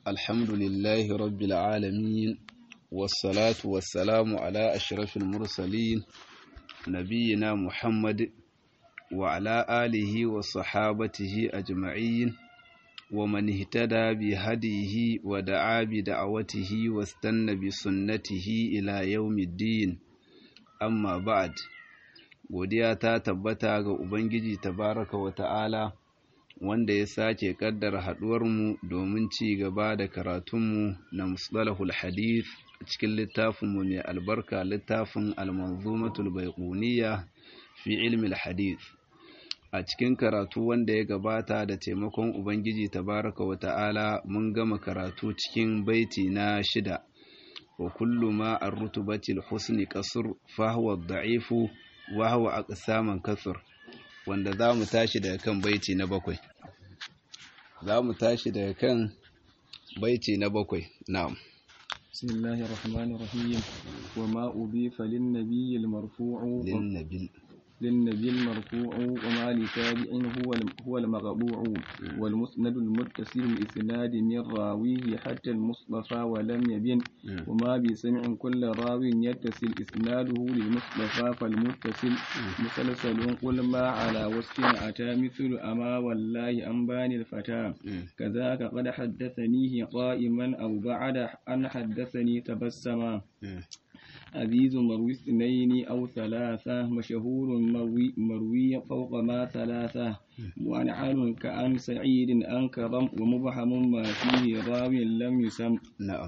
الحمد لله رب العالمين والصلاة والسلام على أشرف المرسلين نبينا محمد وعلى آله وصحابته أجمعين ومن اهتدى بهديه ودعا بدعوته واستنى بسنته إلى يوم الدين أما بعد godiya ta tabbata ga Ubangiji tabaraka wa ta'ala wanda ya sake kaddara haɗuwarmu domin ci gaba da karatunmu na mustalahul hadith a cikin littafinmu mai albarka littafin almanzumatul baiquniya fi ilmi hadith a cikin karatu wanda ya gabata da taimakon Ubangiji tabaraka wa ta'ala mun gama karatu cikin baiti na shida wa kullu ma ar-rutubatil husni qasr fa huwa da'ifu wa huwa aqsaman kasr wanda za mu tashi daga kan baiti na bakwai za mu tashi daga kan baiti na bakwai na'am بسم الله الرحمن الرحيم وما أضيف للنبي المرفوع للنبي للنبي المرفوع وما لتابع هو هو المقبوع والمسند المتصل الإسناد من راويه حتى المصطفى ولم يبن وما بسمع كل راو يتصل إسناده للمصطفى فالمتصل مسلسل قل ما على وصف أتى مثل أما والله أنبان الفتى كذاك قد حدثنيه قائما أو بعد أن حدثني تبسما عزيز مروي اثنين أو ثلاثة مشهور مروي, مروي فوق ما ثلاثة وعنعن كأن سعيد أنكرم ومبهم ما فيه راو لم يسم نعم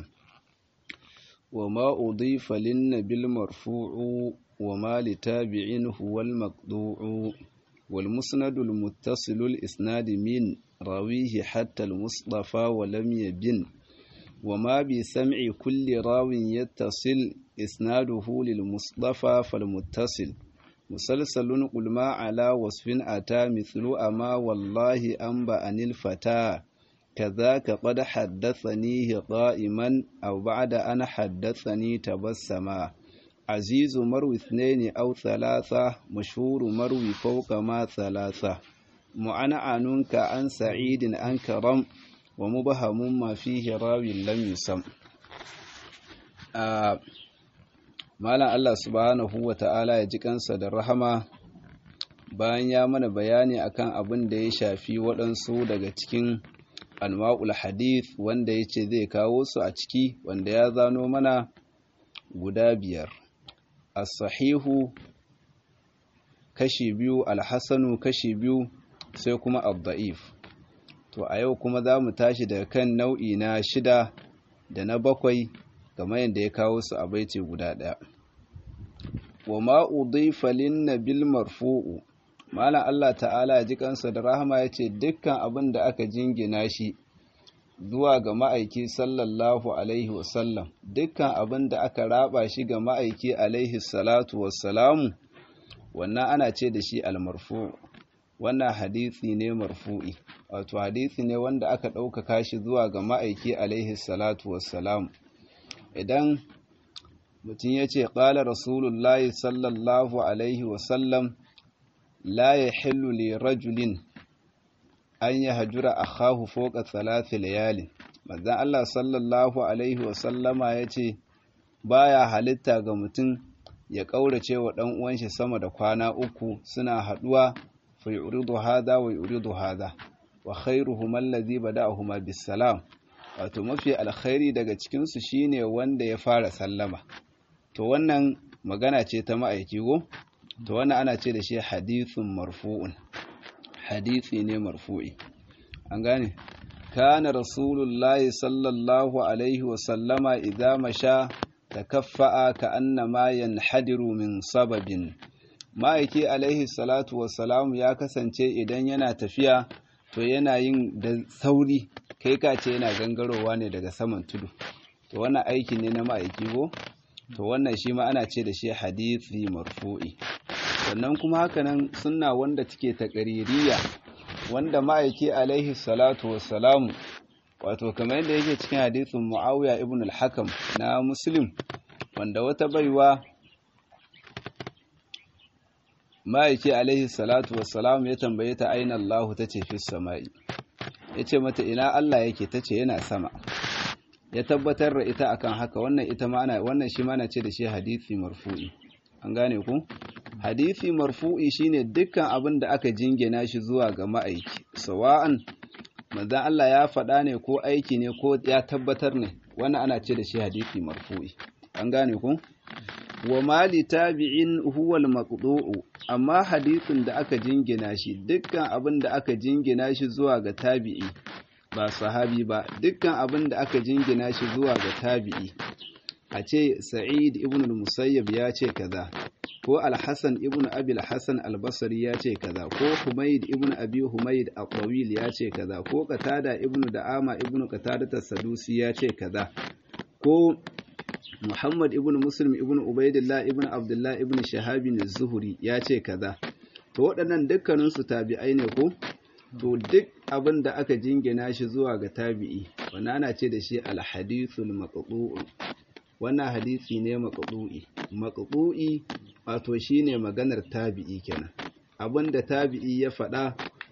وما أضيف للنبي المرفوع وما لتابع هو المقطوع والمسند المتصل الإسناد من راويه حتى المصطفى ولم يبن وما بسمع كل راو يتصل إسناده للمصطفى فالمتصل مسلسل قل ما على وصف أتى مثل أما والله أنبأني الفتى كذاك قد حدثنيه قائما أو بعد أن حدثني تبسما عزيز مروي اثنين أو ثلاثة مشهور مروي فوق ما ثلاثة معنعن كأن سعيد أنكرم ومبهم ما فيه راوي لم يسم آه Malam Allah subhanahu wa ta'ala ya ji kansa da rahama bayan ya mana bayani akan abin da ya shafi waɗansu daga cikin anwa'ul hadith wanda ya ce zai kawo su a ciki wanda ya zano mana guda biyar. As-sahihu kashi biyu, alhassanu kashi biyu, sai kuma abda'if. To a yau kuma za mu tashi daga kan nau'i na shida da na bakwai kamar yadda ya kawo su a baiti guda ɗaya. wa ma udhifa lin-nabil marfu'u malam Allah ta'ala ji kansa da rahama yace dukkan abin da aka jingina shi zuwa ga ma'aiki sallallahu alaihi wasallam dukkan abin da aka raba shi ga ma'aiki alaihi salatu wassalamu wannan ana ce da shi al-marfu' wannan hadisi ne marfu'i wato hadisi ne wanda aka ɗaukaka shi zuwa ga ma'aiki alaihi salatu wassalamu idan mutum ya ce ƙala rasulullahi sallallahu alaihi wasallam la ya hillu li rajulin an yi hajjura a hahu foka talafi layalin mazan Allah sallallahu alaihi wasallama ya ce ba ya halitta ga mutum ya ƙaurace wa ɗan uwanshi sama da kwana uku suna haɗuwa fa yuridu hada wa yuridu hada wa khairuhum allazi bada'ahuma bisalam wato mafi alkhairi daga cikinsu shine wanda ya fara sallama to wannan magana ce ta ma'aiki go to wannan ana ce da shi hadithun marfu'un hadithi ne marfu'i an gane kana rasulullahi sallallahu alaihi wa sallama idza masha takaffa'a ka annama yanhadiru min sababin ma'aiki alaihi salatu wassalamu ya kasance idan yana tafiya to yana yin da sauri kai ka ce yana gangarowa ne daga saman tudu to wannan aiki ne na ma'aiki go to wannan shi ma ana ce da shi hadithi marfu'i sannan kuma hakanan sunna wanda take taƙaririya wanda ma'aiki alaihi salatu wassalamu wato kamar yadda yake cikin hadithin muawiya ibn al-hakam na muslim wanda wata baiwa ma'aiki alaihi salatu wassalam ya tambaye ta aina Allah ta ce fi sama'i ya ce mata ina Allah yake ta ce yana sama ya tabbatar da ita akan haka wannan ita ma ana wannan shi ma ana ce da shi hadisi marfu'i an gane ku hadisi marfu'i shine dukkan abin da aka jingina shi zuwa ga ma'aiki sawa'an manzon Allah ya faɗa ne ko aiki ne ko ya tabbatar ne wannan ana ce da shi hadisi marfu'i an gane ku wa mali tabi'in huwa al-maqdu'u amma hadisin da aka jingina shi dukkan abin da aka jingina shi zuwa ga tabi'i ba sahabi ba dukkan abin da aka jingina shi zuwa ga tabi'i a ce sa'id ibn al-musayyab ya ce kaza ko al-hasan ibn abi al-hasan al-basri ya ce kaza ko humayd ibn abi humayd al-tawil ya ce kaza ko qatada ibn da'ama ibn qatada as-sadusi ya ce kaza ko Muhammad ibn Muslim ibn Ubaidillah ibn Abdullah ibn Shahabin az-Zuhri ya ce kaza to waɗannan dukkanin su tabi'ai ne ko to duk abin da aka jingina shi zuwa ga tabi'i wannan ana ce da shi al-hadithul maqdu'u wannan hadisi ne maqdu'i maqdu'i wato shine maganar tabi'i kenan abinda tabi'i ya faɗa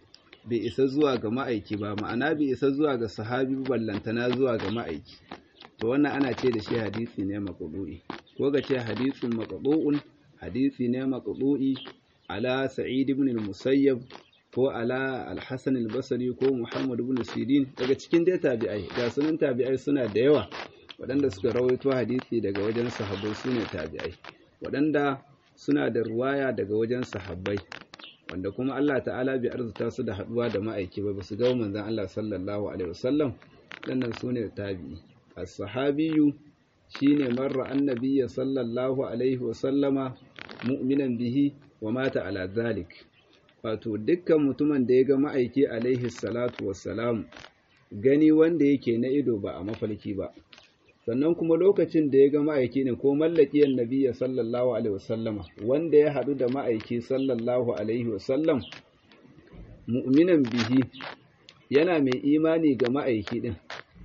bai isa zuwa ga ma'aiki ba ma'ana bai isa zuwa ga sahabi ballantana zuwa ga ma'aiki to wannan ana ce da shi hadisi ne maqdu'i ko ga ce hadisun maqdu'un hadisi ne maqdu'i ala sa'id ibn al-musayyab ko ala al-hasan al-basri ko muhammad ibn sirin daga cikin dai tabi'ai ga sunan tabi'ai suna da yawa waɗanda suka rawaito hadisi daga wajen sahabbai sune tabi'ai waɗanda suna da ruwaya daga wajen sahabbai wanda kuma Allah ta'ala bai arzuta su da haɗuwa da ma'aiki ba su ga manzon Allah sallallahu alaihi wasallam dannan sune tabi'i as-sahabiyyu shine marra annabiyya sallallahu alaihi wasallama mu'minan bihi wa mata ala zalik wato dukkan mutumin da ya ga ma'aiki alaihi salatu wassalam gani wanda yake na ido ba a mafalki ba sannan kuma lokacin da ya ga ma'aiki ne ko mallakiyar nabiya sallallahu alaihi wasallama wanda ya haɗu da ma'aiki sallallahu alaihi wasallam mu'minan bihi yana mai imani ga ma'aiki din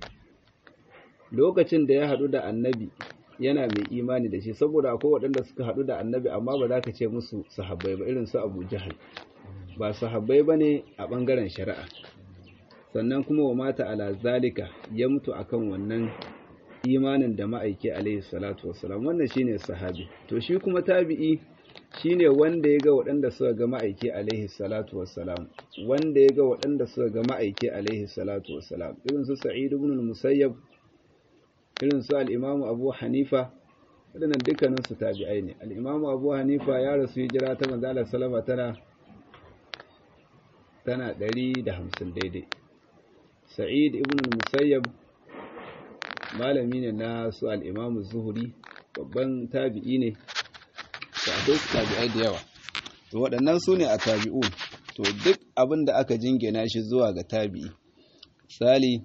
lokacin da ya haɗu da annabi yana mai imani da shi saboda akwai waɗanda suka haɗu da annabi amma ba za ka ce musu sahabbai ba irin su abu jahal ba sahabbai ba ne a ɓangaren shari'a sannan kuma wa mata ala zalika ya mutu akan wannan imanin da ma'aiki alaihi salatu wassalam wannan shine sahabi to shi kuma tabi'i shine wanda ya ga waɗanda suka ga ma'aiki alaihi salatu wassalam wanda ya ga waɗanda suka ga ma'aiki alaihi salatu wassalam irin su sa'id ibn al-musayyab irin su al-imam abu hanifa waɗannan dukkanin su tabi'ai ne al-imam abu hanifa ya rasu hijira ta manzo Allah sallama tana tana 150 daidai sa'id ibn al-musayyab malami ne na su al'imamu zuhuri babban tabi'i ne da akwai su tabi'ai da yawa to waɗannan su ne a tabi'u to duk abin da aka jingina shi zuwa ga tabi'i misali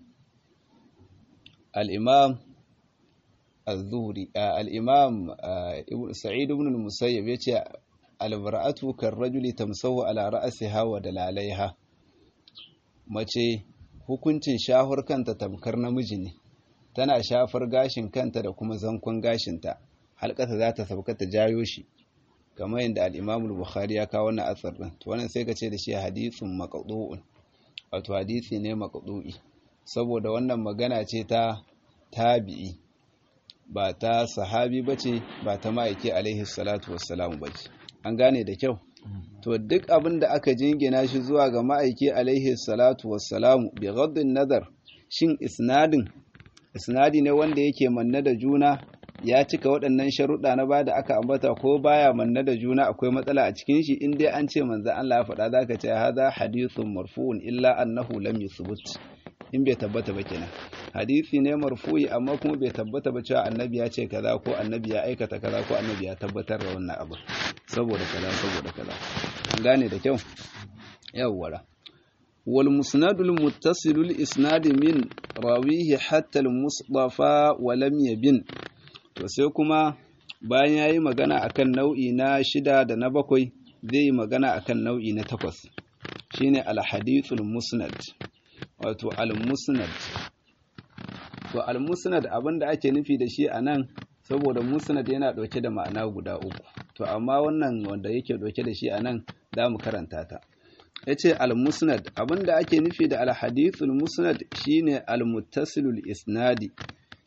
al'imam al-zuhuri al'imam sa'id ibn al-musayyab ya ce albara'atu kan rajuli tamsahu ala ra'asiha wa dalalaiha mace hukuncin shahur kanta tamkar namiji ne tana shafar gashin kanta da kuma zankon gashinta halkata za ta sauka ta jayo shi kamar yadda al-Imam bukhari ya kawo wannan asar din to wannan sai ka ce da shi hadithun maqdu'un wato hadisi ne maqdu'i saboda wannan magana ce ta tabi'i ba ta sahabi bace ba ta ma'aiki alaihi salatu wassalam bace an gane da kyau to duk abin da aka jingina shi zuwa ga ma'aiki alaihi salatu wassalam bi ghaddin nazar shin isnadin isnadi ne wanda yake manne da juna ya cika waɗannan sharuɗa na ba da aka ambata ko baya manne da juna akwai matsala a cikin shi in dai an ce manzo Allah ya faɗa zaka ce hadha hadithun marfu'un illa annahu lam yuthbut in bai tabbata ba kenan hadisi ne marfu'i amma kuma bai tabbata ba cewa annabi ya ce kaza ko annabi ya aikata kaza ko annabi ya tabbatar da wannan abu saboda kaza saboda kaza an gane da kyau yawwara والمسند المتصل الإسناد من راويه حتى المصطفى ولم يبن to sai kuma bayan yayi magana akan nau'i na shida da na bakwai zai yi magana akan nau'i na takwas shine al-hadithul musnad wato al-musnad to al-musnad abinda ake nufi da shi anan saboda musnad yana dauke da ma'ana guda uku to amma wannan wanda yake dauke da shi anan za mu karanta ta ya ce al-musnad abinda ake nufi da al-hadithul musnad shine al-muttasilul isnadi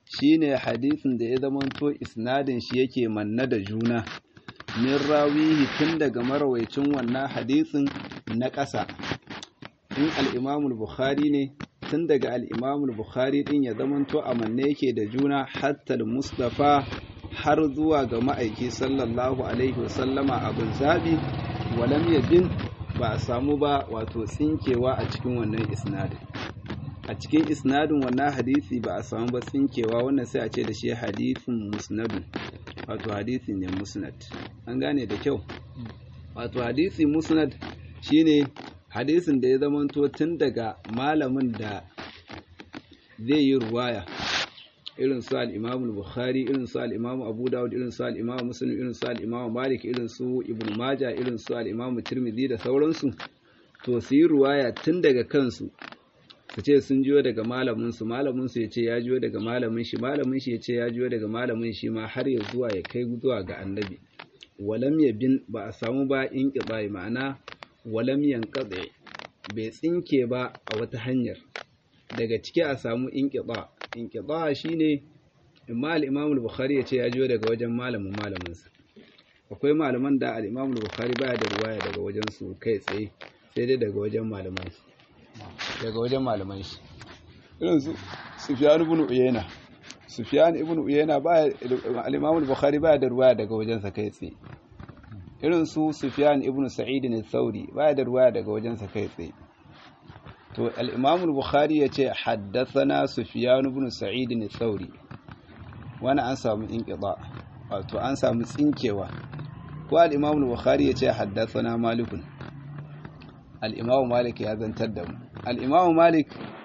shine hadisin da ya zamanto isnadin shi yake manna da juna min rawihi tun daga marawaicin wannan hadisin na ƙasa in al bukhari ne tun daga al bukhari din ya zamanto a manne yake da juna hatta mustafa har zuwa ga ma'aiki sallallahu alaihi wasallama abin zabi walam yabin ba a samu ba wato tsinkewa a cikin wannan isnadin a cikin isnadin wannan hadisi ba a samu ba tsinkewa wannan sai a ce da shi hadisin musnadun wato hadisi ne musnad an gane da kyau wato hadisi musnad shine hadisin da ya zamanto tun daga malamin da zai yi ruwaya irin su al-Imam bukhari irin su al-Imam Abu Dawud irin su al-Imam Muslim irin su al-Imam Malik irin su Ibn Majah irin su al-Imam Tirmidhi da sauransu to su yi ruwaya tun daga kansu su ce sun jiyo daga malamin su malamin su yace ya jiyo daga malamin shi malamin shi yace ya jiyo daga malamin shi ma har ya zuwa ya kai zuwa ga annabi walam yabin ba a samu ba in kibai ma'ana walam yanqadi bai tsinke ba a wata hanyar daga ciki a samu inqiba inqiba shine imma al-Imam al-Bukhari yace ya jiyo daga wajen malamin malamin sa akwai malaman da al-Imam al-Bukhari baya da riwaya daga wajen su kai tsaye sai dai daga wajen malaman shi daga wajen malaman shi irin su Sufyan ibn Uyayna Sufyan ibn Uyayna baya al-Imam al-Bukhari baya da riwaya daga wajen sa kai tsaye irin su Sufyan ibn Sa'id al-Thawri baya da riwaya daga wajen sa kai tsaye to al-Imam al-Bukhari yace haddathana Sufyan ibn Sa'id al-Thawri wani an samu inqida wato an samu tsinkewa ko al-Imam al-Bukhari yace haddathana Malik al-Imam Malik ya zantar da mu al-Imam Malik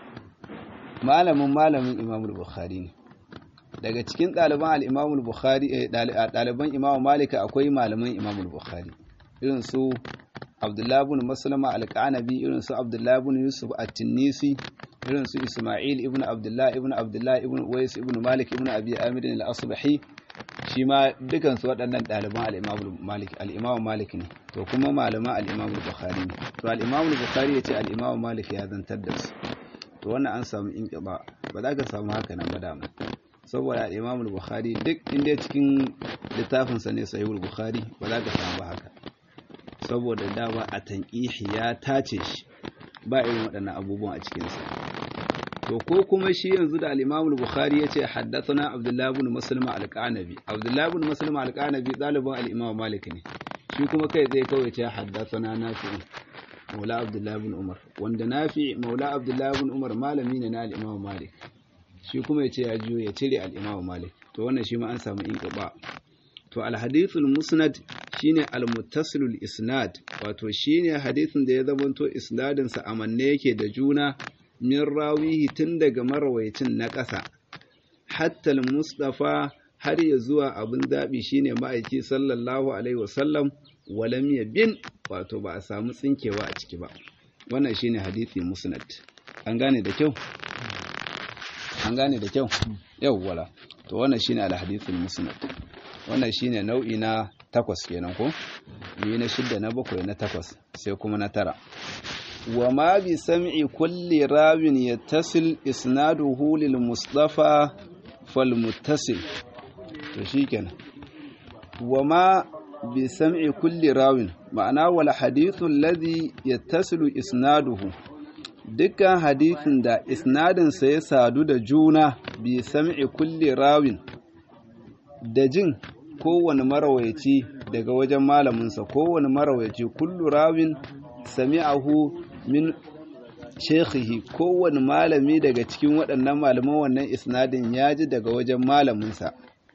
malamin malamin Imam al-Bukhari ne daga cikin ɗaliban al-Imam al-Bukhari ɗaliban Imam Malik akwai malaman Imam al-Bukhari irin su Abdullah ibn Maslama al-Qanabi irin su Abdullah ibn Yusuf at-Tinnisi irin su Isma'il ibn Abdullah ibn Abdullah ibn Uwais ibn Malik ibn Abi Amir al-Asbahi shi ma dukan su waɗannan ɗaliban al-Imam Malik al-Imam Malik ne to kuma malaman al-Imam Bukhari ne to al-Imam Bukhari yace al-Imam Malik ya zantar da su to wannan an samu inqiba ba za ka samu haka nan ba dama saboda al-Imam Bukhari duk inda cikin littafin sa ne Sahih Bukhari ba za ka samu ba haka saboda dama a tanqihi ya tace shi ba irin waɗannan abubuwan a cikin sa to ko kuma shi yanzu da al-Imam al-Bukhari yace haddathana Abdullah ibn Muslim al-Qanabi Abdullah ibn Muslim al-Qanabi ɗaliban al-Imam Malik ne shi kuma kai zai kawai ce haddathana Nafi' Maula Abdullah ibn Umar wanda Nafi' Maula Abdullah ibn Umar malami ne na al-Imam Malik shi kuma yace ya jiyo ya cire al-Imam Malik to wannan shi ma an samu inqiba to al-hadith al-musnad shine al-muttasil al-isnad wato shine hadisin da ya zamanto isnadin sa amanne yake da juna min rawihi tun daga marawaicin na ƙasa hatta mustafa har ya zuwa abin zaɓi shine ma'aiki sallallahu alaihi wasallam walam bin wato ba a samu tsinkewa a ciki ba wannan shine hadisi musnad an gane da kyau an gane da kyau yau wala to wannan shine al-hadithul musnad wannan shine nau'i na takwas kenan ko biyu na shidda na bakwai na takwas sai kuma na tara وما بسمع كل راو يتصل إسناده للمصطفى فالمتصل تشيكنا وما بسمع كل راو معناه والحديث الذي يتصل إسناده dukkan hadithin da isnadinsa ya sadu da juna bi sam'i kulli rawin da jin kowane marawaici daga wajen malaminsa kowane marawaici kullu rawin sami'ahu min shekhihi kowane malami daga cikin waɗannan malaman wannan isnadin ya ji daga wajen malaminsa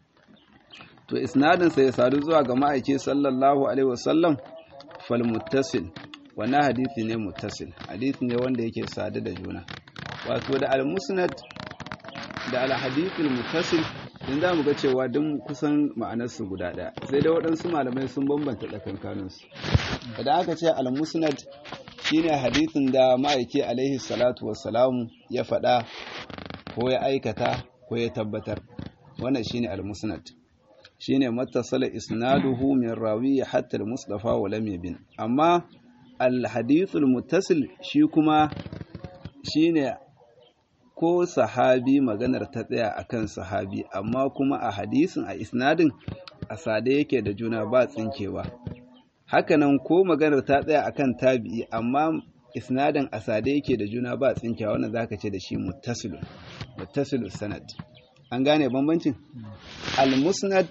to isnadinsa ya sadu zuwa ga ma'aiki sallallahu alaihi wasallam fal muttasil wannan hadisi ne muttasil hadisi ne wanda yake sadu da juna wato da al-musnad da al-hadithul muttasil in za mu ga cewa duk kusan ma'anarsu guda ɗaya sai dai waɗansu malamai sun bambanta tsakankaninsu idan aka ce al-musnad shine hadisin da ma'aiki alaihi salatu wassalamu ya faɗa ko ya aikata ko ya tabbatar wannan shine al-musnad shine mattasala isnaduhu min rawi hatta al-mustafa wa lam yabin amma al-hadithul muttasil shi kuma shine ko sahabi maganar ta tsaya akan sahabi amma kuma a hadisin a isnadin a sade yake da juna ba tsinkewa hakanan ko maganar ta tsaya akan tabi'i amma isnadin a sade yake da juna ba tsinkewa wannan zaka ce da shi muttasilun muttasilus sanad an gane bambancin al-musnad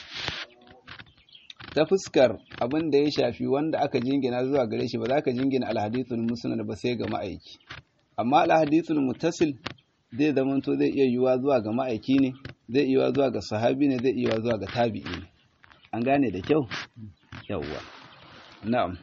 ta fuskar abin da ya shafi wanda aka jingina zuwa gare shi ba za ka jingina alhadithul musnad ba sai ga ma'aiki amma alhadithul muttasil zai zamanto zai iya yiwuwa zuwa ga ma'aiki ne zai iya yiwuwa zuwa ga sahabi ne zai iya yiwuwa zuwa ga tabi'i ne an gane da kyau yawwa na'am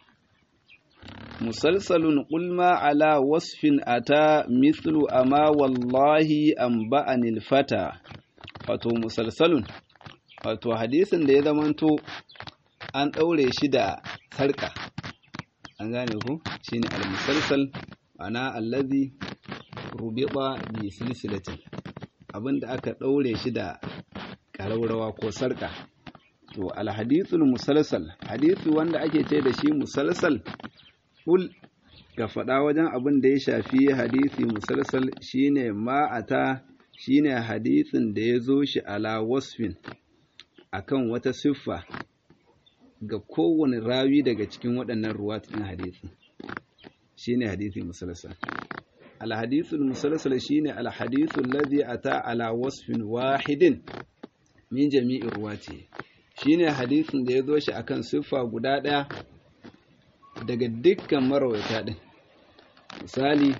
musalsalun qulma ala wasfin ata mithlu ama wallahi anba'anil fata wato musalsalun wato hadisin da ya zamanto an ɗaure shi da sarƙa an gane ku shine al-musalsal ana allazi rubiba bi silsilatin abinda aka ɗaure shi da ƙaraurawa ko sarƙa to al-hadithul musalsal hadisi wanda ake ce da shi musalsal kul ga faɗa wajen abin da ya shafi hadisi musalsal shine ma'ata shine hadisin da ya zo shi ala wasfin akan wata siffa ga kowane rawi daga cikin waɗannan ruwatun hadisi shine hadisi musalsal alhadithul musalsal shine alhadithul ladhi ata ala wasfin wahidin min jami'ir ruwati shine hadisin da ya zo shi akan siffa guda ɗaya daga dukkan marawaita din misali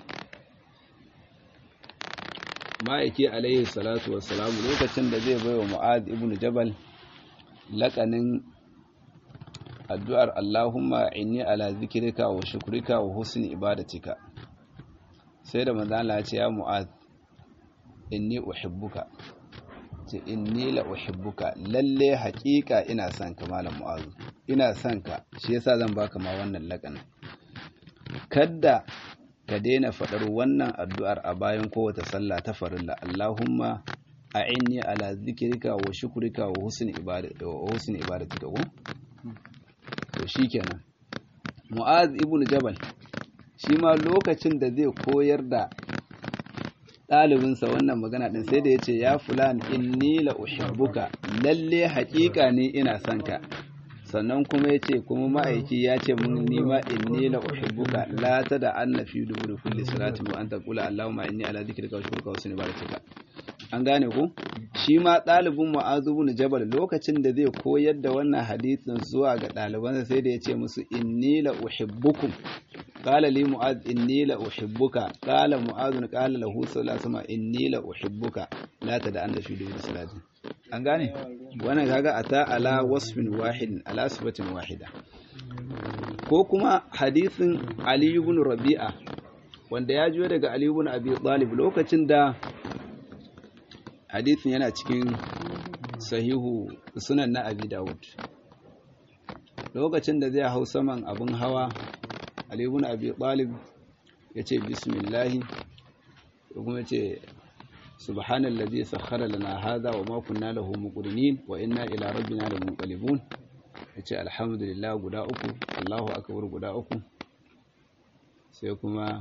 ma'aiki alaihi salatu wassalamu lokacin da zai baiwa mu'ad ibn jabal laƙanin addu'ar Allahumma inni ala zikirika wa shukrika wa husni ibadatika sai da manzo Allah ya ce ya mu'ad inni uhibbuka ce inni la uhibbuka lalle haƙiƙa ina son ka malam mu'az ina son ka shi yasa zan baka ma wannan laƙanin kadda ka daina faɗar wannan addu'ar a bayan kowace sallah ta farilla Allahumma a'inni ala zikrika wa shukrika wa husni ibadatika wa husni ibadatika ko to shikenan Mu'az ibn Jabal shi ma lokacin da zai koyar da ɗalibinsa wannan magana ɗin sai da ya ce ya fulan inni la uhibbuka lalle haƙiƙa ne ina son ka sannan kuma ya ce kuma ma'aiki ya ce mun nima inni la uhibbuka la ta da anna fi duburi kulli salati wa anta qula allahumma inni ala dhikrika wa shukrika wa husni ibadatika an gane ku shi ma ɗalibin mu'azu bin jabal lokacin da zai koyar da wannan hadisin zuwa ga ɗalibansa sai da ya ce musu inni la uhibbukum qala li mu'az inni la uhibbuka qala mu'az qala lahu sallallahu alaihi wasallam inni la uhibbuka la ta da anna fi duburi salati an gane wannan kaga ata ala wasfin wahidin ala sifatin wahida ko kuma hadisin Ali ibn Rabi'a wanda ya jiyo daga Ali ibn Abi Talib lokacin da hadisin yana cikin sahihu sunan na Abi Dawud lokacin da zai hau saman abin hawa Ali ibn Abi Talib ya ce bismillah kuma ya ce سبحان الذي سخر لنا هذا وما كنا له مقرنين وإنا إلى ربنا لمنقلبون yace alhamdulillah guda uku Allahu akbar guda uku sai kuma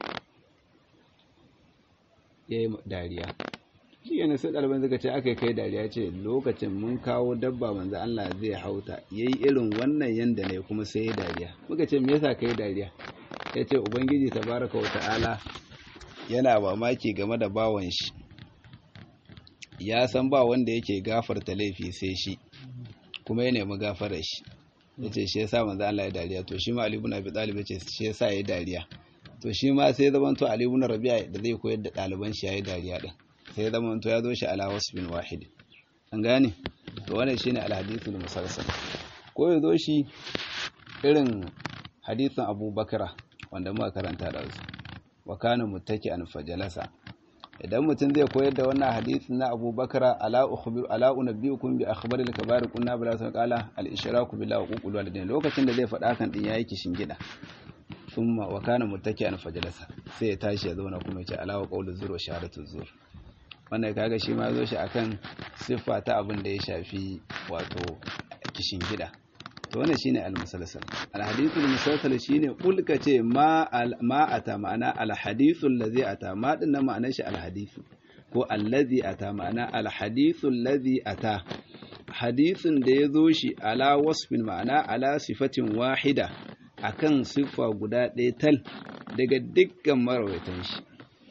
yayi dariya shi ne sai ɗaliban suka ce aka kai dariya ce lokacin mun kawo dabba manzo Allah zai hauta yayi irin wannan yanda ne kuma sai ya dariya muka ce me yasa kai dariya yace ubangiji tabaraka wa ta'ala yana mamaki game da bawan shi ya san ba wanda yake gafarta laifi sai shi kuma ya nemi gafarar shi ya ce shi yasa manzo Allah ya dariya to shi ma Ali ibn Abi Talib ya ce shi yasa ya dariya to shi ma sai zaman to Ali ibn Rabi'a da zai koyar da ɗaliban shi yayi dariya din sai zaman to ya zo shi ala wasbin wahid an gane to wannan shine al-hadithul musalsal ko ya zo shi irin hadisin Abu Bakra wanda muka karanta da su wa kana muttaki'an fajalasa idan mutum zai koyar da wannan hadisin na Abu Bakar ala ukhbir ala unabbiukum bi akhbari al-kabair kunna bila sun qala al-ishraku billahi wa uqul walidain lokacin da zai faɗa kan din yayi kishin gida thumma wa kana muttaki'an fajalasa sai ya tashi ya zauna kuma ya ce ala wa qawlu zur wa shahadatu zur wannan kaga shi ma zo shi akan siffa ta abin da ya shafi wato kishin gida to wannan shine al-musalsal al-hadithul musalsal shine kulka ce ma ma ata ma'ana al-hadithul ladhi ata ma din nan ma'anar shi al-hadithu ko allazi ata ma'ana al-hadithul ladhi ata hadisin da ya zo shi ala wasfin ma'ana ala sifatin wahida akan siffa guda ɗaya tal daga dukkan marawaitan shi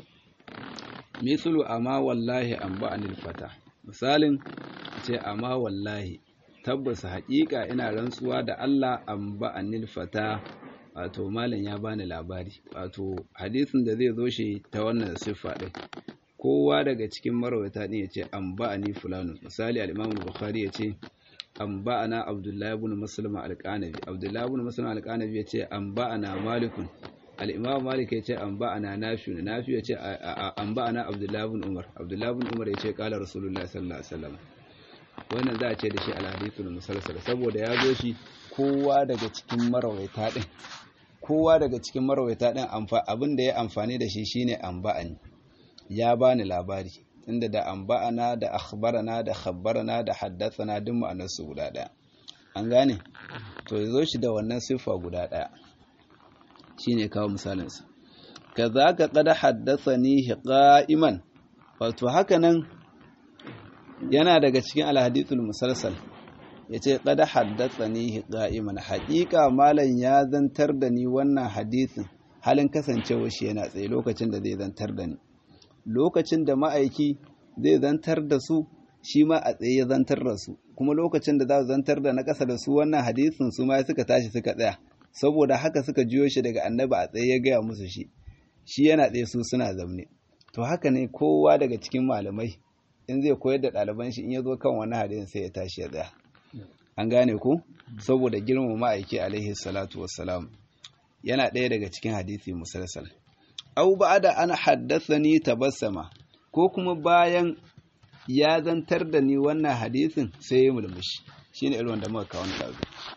mislu amma wallahi an ba'anil fata misalin ce amma wallahi tabbas haƙiƙa ina rantsuwa da Allah an ba'anil fata wato malam ya bani labari wato hadisin da zai zo shi ta wannan siffa ɗin kowa daga cikin marawata ɗin ya ce an ba'ani fulanu misali al-imam bukhari ya ce an ba'ana abdullahi ibn muslim al-qanabi abdullahi ibn muslim al-qanabi ya ce an ba'ana malikun al-imam malik ya ce an ba'ana nafi nafi ya ce an ba'ana abdullahi ibn umar abdullahi ibn umar ya ce qala rasulullahi sallallahu alaihi wasallam wannan za a ce da shi al-hadithul musalsal saboda ya zo shi kowa daga cikin marawaita din kowa daga cikin marawaita din abin da ya amfani da shi shine an ba'ani ya bani labari inda da amba'ana da akhbarana da khabbarana da haddathana duk ma'anar su guda daya an gane to yazo shi da wannan siffa guda daya shine kawo misalin sa kazaka qad haddathani qa'iman wato haka nan yana daga cikin alhadithul musalsal yace qad haddathani qa'iman haqiqa malan ya zantar da ni wannan hadisin halin kasancewa shi yana tsaye lokacin da zai zantar da ni lokacin da ma'aiki zai zantar da su shi ma a tsaye ya zantar da su kuma lokacin da za su zantar da na ƙasa da su wannan hadisin su ma suka tashi suka tsaya saboda haka suka jiyo shi daga annabi a tsaye ya gaya musu shi shi yana tsaye su suna zamne to haka ne kowa daga cikin malamai in zai koyar da ɗaliban shi in ya zo kan wani hadisin sai ya tashi ya tsaya an gane ko saboda girmama ma'aiki alaihi salatu wassalam yana ɗaya daga cikin hadisi musalsal au ba'da ana haddathani tabassama ko kuma bayan ya zantar da ni wannan hadisin sai ya mulmushi shine irin wanda muka kawo da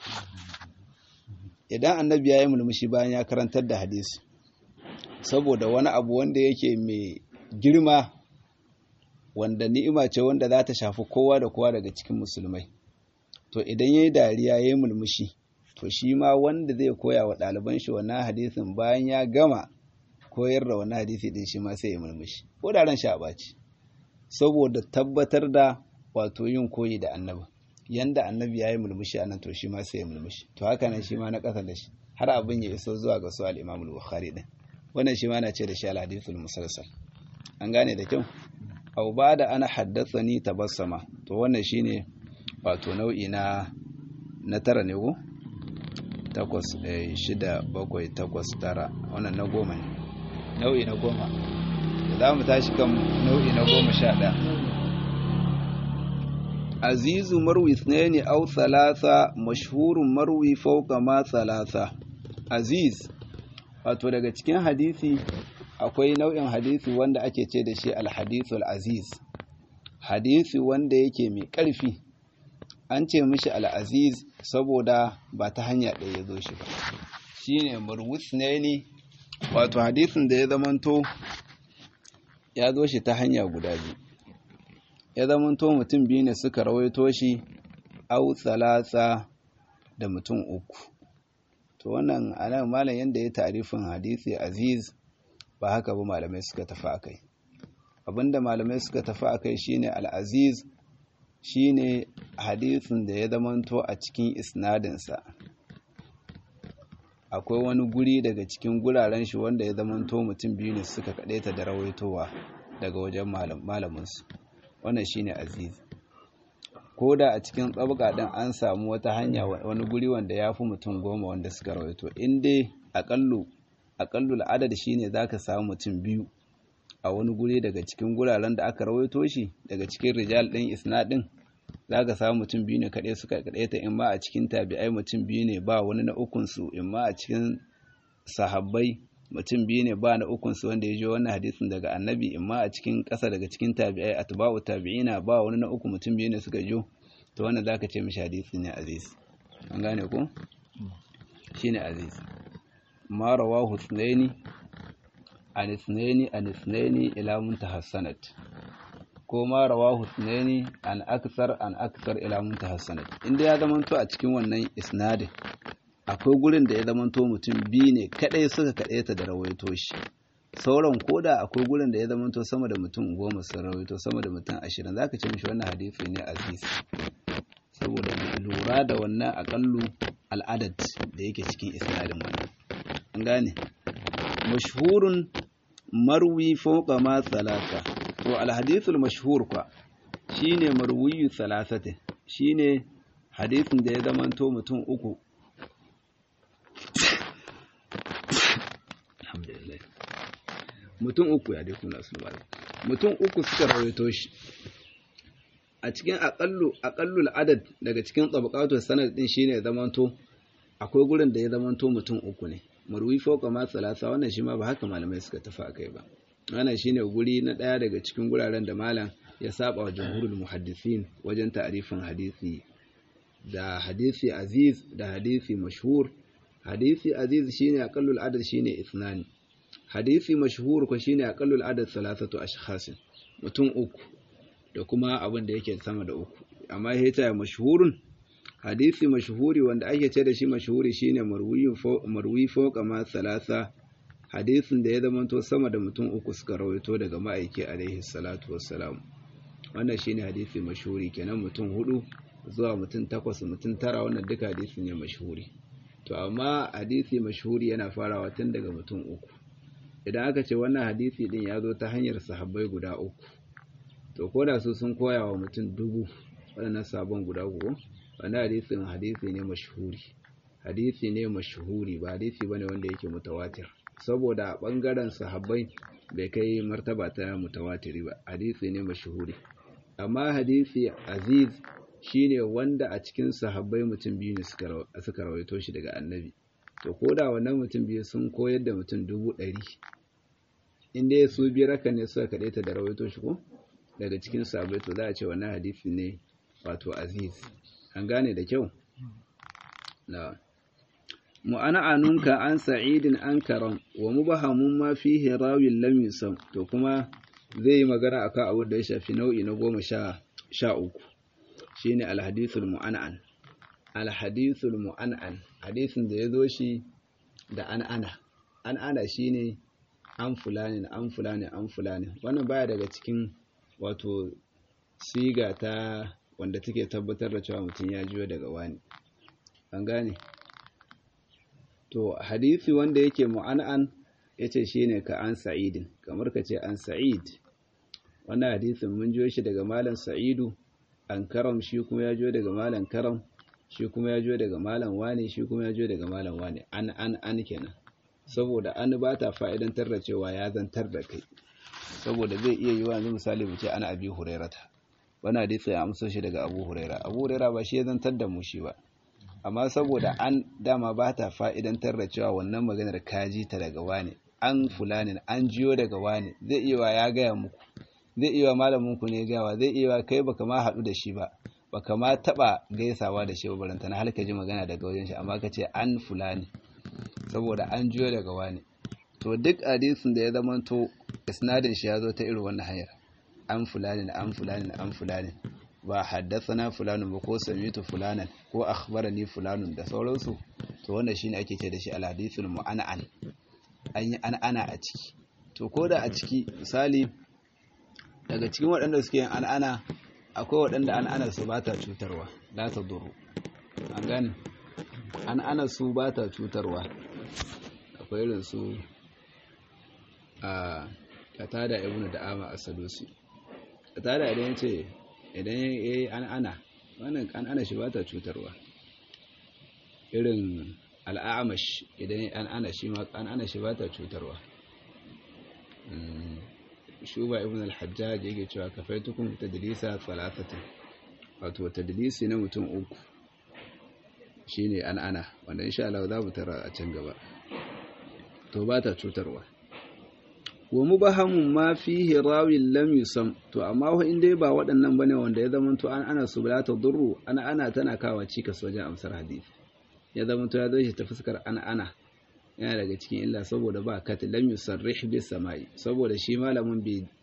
idan annabi ya yi mulmushi bayan ya karantar da hadisi saboda wani abu wanda yake mai girma wanda ni'ima ce wanda za ta shafi kowa da kowa daga cikin musulmai to idan ya yi dariya ya yi mulmushi to shi ma wanda zai koya wa ɗaliban shi wannan hadisin bayan ya gama koyar da wani hadisi din shi ma sai ya murmushi ko da ran sha ɓaci saboda tabbatar da wato yin koyi da annabi yanda annabi ya yi murmushi a nan to shi ma sai ya murmushi to haka nan shi ma na ƙasa da shi har abin ya iso zuwa ga su al-Imam al-Bukhari din wannan shi ma na ce da shi al-hadithul musalsal an gane da kyau aw bada ana haddathani tabassama to wannan shine wato nau'i na na tara ne ko takwas shida bakwai takwas tara wannan na goma ne nau'i na goma za mu tashi kan nau'i na goma sha ɗaya azizu marwi ne au thalatha mashhurun marwi fauka ma thalatha aziz wato daga cikin hadisi akwai nau'in hadisi wanda ake ce da shi alhadithul aziz hadisi wanda yake mai ƙarfi an ce mishi al'aziz saboda ba ta hanya ɗaya ya zo shi ba shine marwis ne wato hadisin da ya zamanto ya zo shi ta hanya guda biyu ya zamanto mutum biyu ne suka rawaito shi au thalatha da mutum uku to wannan anan malam yanda ya tarifin hadisi aziz ba haka ba malamai suka tafi akai abinda malamai suka tafi akai shine al-aziz shine hadisin da ya zamanto a cikin isnadinsa akwai wani guri daga cikin guraren shi wanda ya zamanto mutum biyu ne suka ta da rawaitowa daga wajen malaminsu wannan shine aziz ko da a cikin tsabaka ɗin an samu wata hanya wani guri wanda ya fi mutum goma wanda suka rawaito in dai aƙallu aƙallu adad shine za ka samu mutum biyu a wani guri daga cikin guraren da aka rawaito shi daga cikin rijal ɗin isnadin za ka samu mutum biyu ne kaɗai suka kaɗai ta in ma a cikin tabi'ai mutum biyu ne ba wani na ukunsu in ma a cikin sahabbai mutum biyu ne ba na ukunsu wanda ya ji wannan hadisin daga annabi in ma a cikin ƙasa daga cikin tabi'ai atba'u tabi'ina ba wani na uku mutum biyu ne suka jo to wannan zaka ce mishi hadisi ne aziz an gane ko shine aziz ma rawahu ithnaini an ithnaini an ithnaini ila muntaha sanad ko ma rawahu sunaini an aksar an aksar ila muntaha sanad inda ya zamanto a cikin wannan isnadin akwai gurin da ya zamanto mutum biyu ne kadai suka kadaita da rawaito shi sauran koda akwai gurin da ya zamanto sama da mutum goma sun rawaito sama da mutum ashirin zaka ce mishi wannan hadisi ne aziz saboda lura da wannan akallu al'adad da yake cikin isnadin wannan an gane mashhurun marwi fawqa ma salasa to alhadithul mashhur kwa shine marwiyu salasatin shine hadisin da ya zamanto mutum uku alhamdulillah mutum uku ya dai kuna su mutum uku suka rawaito shi a cikin aqallu aqallul adad daga cikin tabaqatu sanad din shine ya zamanto akwai gurin da ya zamanto mutum uku ne marwi fawqa ma salasa wannan shi ma ba haka malamai suka tafi akai ba wannan shine guri na ɗaya daga cikin guraren da malam ya saba wa jumhurul muhaddisin wajen ta'rifin hadisi da hadisi aziz da hadisi mashhur hadisi aziz shine aqallul adad shine ithnani hadisi mashhur ko shine aqallul adad salasatu ashkhas mutum uku da kuma abin da yake sama da uku amma hita mashhurun hadisi mashhuri wanda ake ce da shi mashhuri shine marwiyu marwi fawqa ma salasa hadisin da ya zamanto sama da mutum uku suka rawaito daga ma'aiki alaihi salatu wassalam wannan shine hadisi mashhuri kenan mutum hudu zuwa mutum takwas mutum tara wannan duka hadisi ne mashhuri to amma hadisi mashhuri yana farawa tun daga mutum uku idan aka ce wannan hadisi din ya zo ta hanyar sahabbai guda uku to ko da su sun koya wa mutum dubu waɗannan sabon guda uku wannan hadisin hadisi ne mashhuri hadisi ne mashhuri ba hadisi bane wanda yake mutawatir saboda ɓangaren sahabbai bai kai martaba ta mutawatiri ba hadisi ne mashuhuri amma hadisi aziz shine wanda a cikin sahabbai mutum biyu ne suka rawaito shi daga annabi to ko da wannan mutum biyu sun koyar da mutum dubu ɗari inda ya su biyar haka ne suka kaɗaita da rawaito shi ko daga cikin sahabbai to za a ce wannan hadisi ne wato aziz an gane da kyau na'am mu'ana'anunka an sa'idin an karam wa mubahamun ma fihi rawin lam yusam to kuma zai yi magana akan abu da ya shafi nau'i na goma sha sha uku shine alhadithul mu'ana'an alhadithul mu'ana'an hadisin da ya zo shi da an ana an ana shine an fulani an fulani an fulani wannan baya daga cikin wato siga ta wanda take tabbatar da cewa mutum ya jiyo daga wani an gane to hadisi wanda yake mu'an'an yace shine ka an sa'idin kamar ka ce an sa'id wannan hadisin mun jiyo shi daga malam sa'idu an karam shi kuma ya jiyo daga malam karam shi kuma ya jiyo daga malam wani shi kuma ya jiyo daga malam wani an an an kenan saboda an ba ta fa'idantar da cewa ya zantar da kai saboda zai iya yi wa yanzu misali mu ce ana abi hurairata wani hadisi ya amsa shi daga abu huraira abu huraira ba shi ya zantar da mu shi ba amma saboda an dama ba ta fa'idantar da cewa wannan maganar kaji ta daga wani an fulanin an jiyo daga wani zai iya ya gaya muku zai iya malaminku ne gawa zai iya kai baka ma haɗu da shi ba baka ma taɓa gaisawa da shi ba baranta na halka ji magana daga wajen shi amma ka ce an fulani saboda an jiyo daga wani to duk hadisin da ya zamanto isnadin shi ya zo ta irin wannan hanyar an fulanin an fulanin an fulanin ba haddasana fulanin ba ko samitu fulanan ko akhbarani fulanun da sauransu to wannan shine ake ce da shi alhadithul mu'ana'an an yi an'ana a ciki to ko da a ciki misali daga cikin waɗanda suke yin an'ana akwai waɗanda an'ana su ba ta cutarwa la ta duru an gane an'ana su ba ta cutarwa akwai irin su a katada ibnu da'ama as-sadusi katada idan yace idan ya yi an'ana wannan an'ana shi ba ta cutarwa irin al'amash idan ya an'ana shi ma an'ana shi ba ta cutarwa shuba ibn al-hajjaj yake cewa kafaitukum tadlisa thalathatan wato tadlisi na mutum uku shine an'ana wanda insha Allah za mu tara a can gaba to ba ta cutarwa wa mubahamun ma fihi rawin lam yusam to amma wa in dai ba waɗannan bane wanda ya zama to an ana su ta durru ana ana tana kawa cikas wajen amsar hadisi ya zama to ya zo shi ta fuskar ana ana yana daga cikin illa saboda ba kat lam yusarrih bis samai saboda shi malamin bai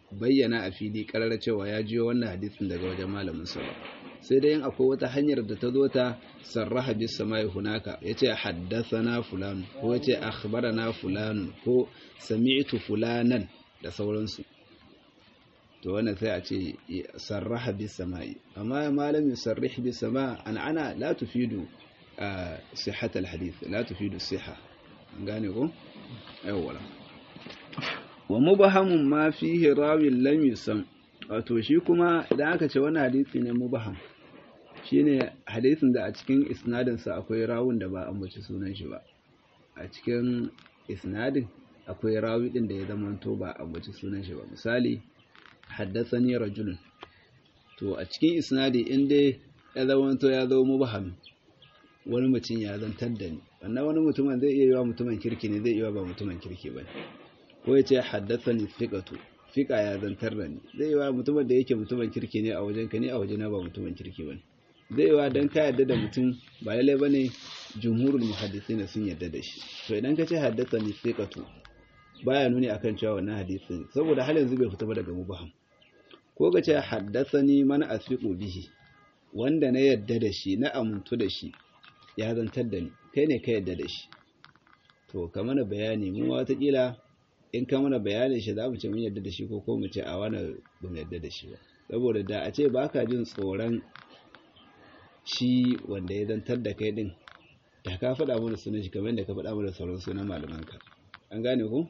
bayyana a fili karar cewa ya jiyo wannan hadisin daga wajen malamin sa ba sai dai in akwai wata hanyar da ta zo ta sarraha bis samai hunaka yace haddathana fulan ko yace akhbarana fulan ko sami'tu fulanan da sauransu to wannan sai a ce sarraha bis samai amma malami sarrih bis sama an ana la tufidu sihhat al hadith la tufidu siha gane ko yawwa wa mubahamun ma fihi rawin lam yusam wato shi kuma idan aka ce wani hadisi ne mubaham shine hadisin da a cikin isnadin sa akwai rawun da ba ambaci sunan shi ba a cikin isnadin akwai rawi din da ya zamanto ba ambaci sunan shi ba misali haddathani rajulun to a cikin isnadi in dai ya zamanto ya zo mubaham wani mutum ya zantar da ni wannan wani mutumin zai iya yi wa mutumin kirki ne zai iya ba mutumin kirki ba ko ya ce haddathani fiqatu fiqa ya zantar da ni zai yi wa mutumin da yake mutumin kirki ne a wajen ka ne a wajena ba mutumin kirki ba zai yi wa dan ka yarda da mutum ba lalle bane jumhurul muhaddisina sun yarda da shi to idan ka ce haddathani fiqatu baya nuni akan cewa wannan hadisi saboda har yanzu bai fita ba daga mubaham ko ka ce haddathani man asfiqu bihi wanda na yarda da shi na amintu da shi ya zantar da ni kai ne ka yarda da shi to ka mana bayani mu watakila in ka mana bayanin shi za mu ce mun yarda da shi ko ko mu ce a wani ba mu yarda da shi ba saboda da a ce ba ka jin tsoron shi wanda ya zantar da kai din da ka faɗa mana sunan shi kamar da ka faɗa mana sauran sunan malamanka an gane ku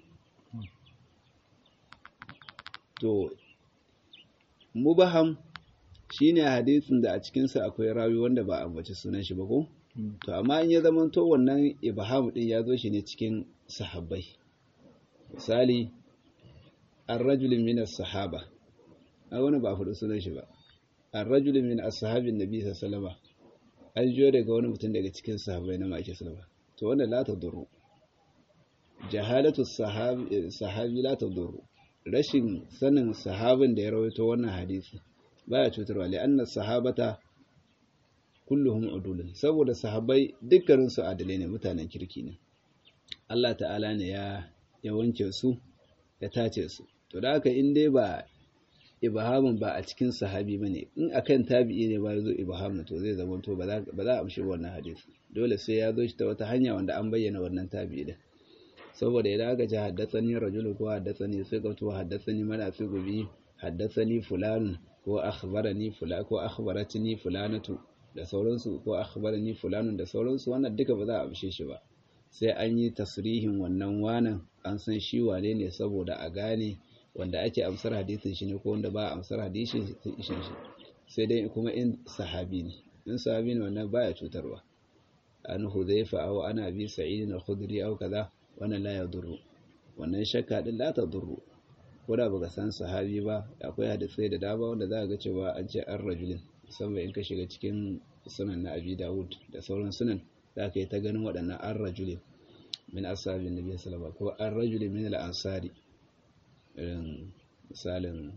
to mubaham shine hadisin da a cikinsa akwai rawi wanda ba a ambaci sunan shi ba ko to amma in ya zama to wannan ibham din ya zo shi ne cikin sahabbai misali ar-rajulun min as-sahaba a wani ba faɗi sunan shi ba ar-rajulun min as-sahabin nabi sallallahu alaihi an jiyo daga wani mutum daga cikin sahabbai na maki sallama to wannan la tadurru jahalatu sahabi sahabi la tadurru rashin sanin sahabin da ya rawaito wannan hadisi baya cutarwa li anna sahabata kulluhum udulun saboda sahabbai dukkanin su adalai ne mutanen kirki ne Allah ta'ala ne ya ya wanke su ya tace su to da haka in dai ba ibhamun ba a cikin sahabi bane in akan tabi'i ne ba yazo ibhamun to zai zama to ba za ba za a amshi wannan hadisi dole sai ya zo shi ta wata hanya wanda an bayyana wannan tabi'i din saboda idan aka ce haddathani rajulun ko haddathani thiqatu haddathani man afiqu bi haddathani fulan ko akhbarani fulan ko akhbaratni fulanatu da sauransu ko akhbarani fulanun da sauransu wannan duka ba za a amshe shi ba sai an yi tasrihin wannan wanan an san shi wane ne saboda a gane wanda ake amsar hadisin shi ne ko wanda ba a amsar hadisin shi sai dai kuma in sahabi ne in sahabi ne wannan baya cutarwa an hudhaifa aw ana bi sa'id al-khudri aw kaza wannan la yadurru wannan shakka din la tadurru ko da baka san sahabi ba akwai hadisai da dama wanda za ka ga cewa an ce an rajulin musamman in ka shiga cikin sunan na abi dawud da sauran sunan za ka yi ta ganin waɗannan an rajulin min ashabin nabi sallallahu ko an rajulin min al-ansari irin misalin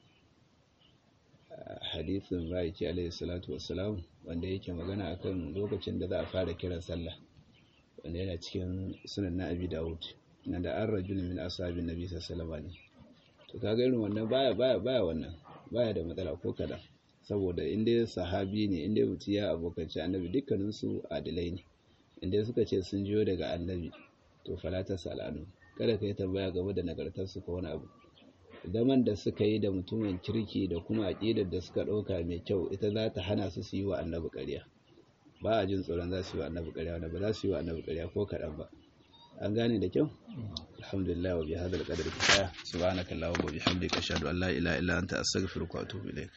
hadisin baiki alaihi salatu wassalam wanda yake magana akan lokacin da za a fara kiran sallah wanda yana cikin sunan na abi dawud na da an rajulun min ashabin nabi sallallahu alaihi to kaga irin wannan baya baya baya wannan baya da matsala ko kada saboda inda sahabi ne inda mutum ya abokanci annabi dukkanin su adilai ne inda suka ce sun jiyo daga annabi to falata salanu kada ka yi tambaya game da nagartar su ko wani abu zaman da suka yi da mutumin kirki da kuma aƙidar da suka ɗauka mai kyau ita za ta hana su su yi wa annabi ƙarya ba a jin tsoron za su yi wa annabi ƙarya wanda ba za su yi wa annabi ƙarya ko kaɗan ba an gane da kyau alhamdulillah wa bihadal qadri kifaya subhanaka allahumma wa bihamdika ashhadu an la ilaha illa anta astaghfiruka wa atubu ilaik